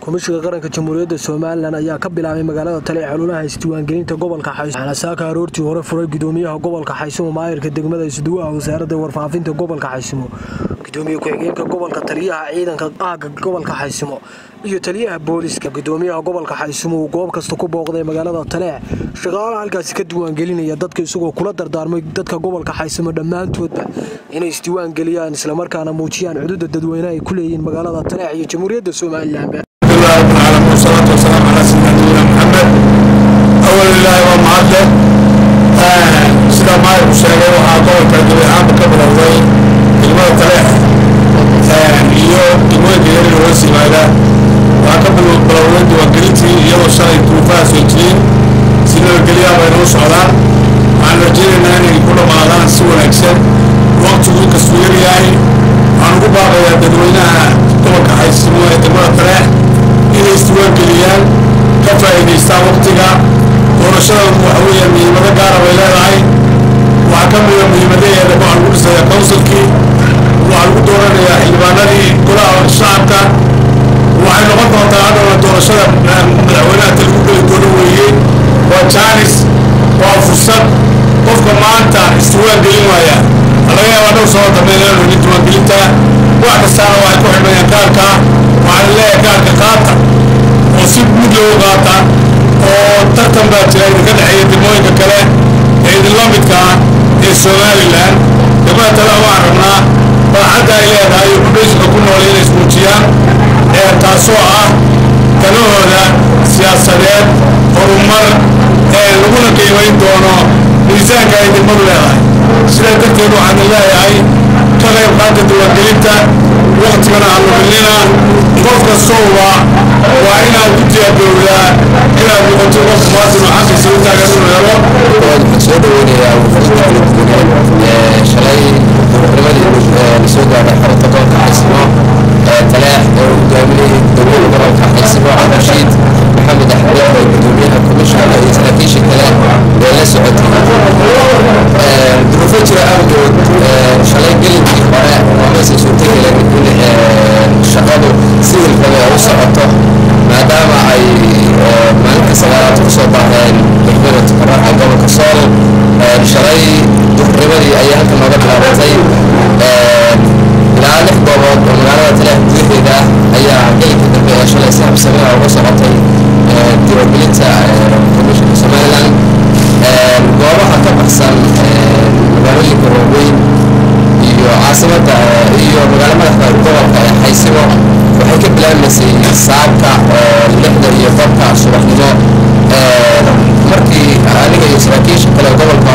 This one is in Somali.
komishiga qaranka jamhuuriyadda somalilan ayaa ka bilaabay magaalada tale ee xaluulaha isdiiwaangelinta gobolka xayso waxaana saaka aroortii hore furay gudoomiyaha gobolka xaysimo maayirka degmada isduwaha wasaaradda warfaafinta gobolka xaysimo gudoomiye ku-xigeenka gobolka taliyaha ciidanka aaga gobolka xaysimo iyo taliyaha booliska gudoomiyaha gobolka xaysimo uu goob kasta ku booqday magaalada taleex shaqaalaha halkaasi ka diiwaangelinaya dadka isagoo kula dardaarmay dadka gobolka xaysimo dhammaantoodba inay isdiiwaangeliyaan islamarkaana muujiyaan xuduudda dadweyne ay ku leeyihiin magaalada taleex iyo jamhuuriyadda somalilanba والصلاة والسلام على سيدنا نبينا محمد أول الله ومعده sida maayirku sheegay waxaa gobolka gabi ahaanba ka bilowday degmada taleex iyo degmooyinka yaryar hoos yimaada waxaa ka bilowday diiwaangelintii iyadoo shalay duufaha soo jireen si nabadgelyaha bay noo socdaan waxaan rajaynaynaa inay ku dhammaadaan si wanaagsan waqtigu inkastuu yaryahay waxaan ugu baaqayaa dadweynaha gobolka xaysimo ee degmada taleex inay isdiiwaangeliyaan ka faa'iidaystaan waqtiga doorashadan waxa weeyaan muhiimado gaara bay leedahay waxaa ka mida muhiimadaheeda waxaa lagu dhisayaa kowsalkii waxaa lagu dooranayaa xildhibaanadii golaha shacabka waxay noqon doontaa hadhowna doorashada madaxweynaha talagu geli doono weeye waa jaanis waa fursad qofka maanta isdiiwaangelin waaya laga yaabaa dhow soo dambeyn inaan helin diiwaangelinta wax kastaana waxay ku xidhmayaan kaarka waxaan leeyahay kaarka qaata oo si guud loogu qaata oo tartan baa jira idinka dhexeeya degmooyinka kale ee idinla midka ah ee somalilan degmada tale waan rabnaa baaxadda ay leedahay iyo kudhaysinka ku nool inay ismuujiyaan ee taasoo ah talahooda siyaasadeed horumar ee laguna qiimayn doono miisaanka ay degmadu leedahay sidaa darteed waxaan leeyahay ka qayb qaata diiwaangelinta waktigana halluminina qof kastowba waa inaad ku diyaargowdaa inaad noqoto qof muwaadin oo xaqiisa u taagan inuu helo waxaan soo dhaweynayaa wufuudda kala duwaneed ee shalay duhurnimadii la soo gaadhay xarunta gobolka xaysimo ee taleex ee uu hogaaminayay gudoomiyaha gobolka xaysimo cabdirashiid maxamed axmed oo gudoomiyaha komishanka iyo saraakiisha kale ee la socotay duruufo jira awgeed shalay gelinkii hore maysan suurtagelin in shaqadu si hilfame u socoto maadaama ay maalinka sagaalaad kusoo baaheen degmada tukaraca gobolka sool shalay duhurnimadii ayay halkan nooga bilaabatay ilaa lix goobood oo magaalada taleex gudaheeda ayaa gelinka dambe ee shalay si habsamea uga socotay diiwaangelinta komishanka somalilan goobaha ka baxsan magaalooyinka waaweyn iyo caasimadda iyo magaalo madaxda gobolka ee xaysimo waxay ka bilaabmaysay saabka oo lixda iyo barka subaxnimo markii aniga iyo saraakiisha kale gobolka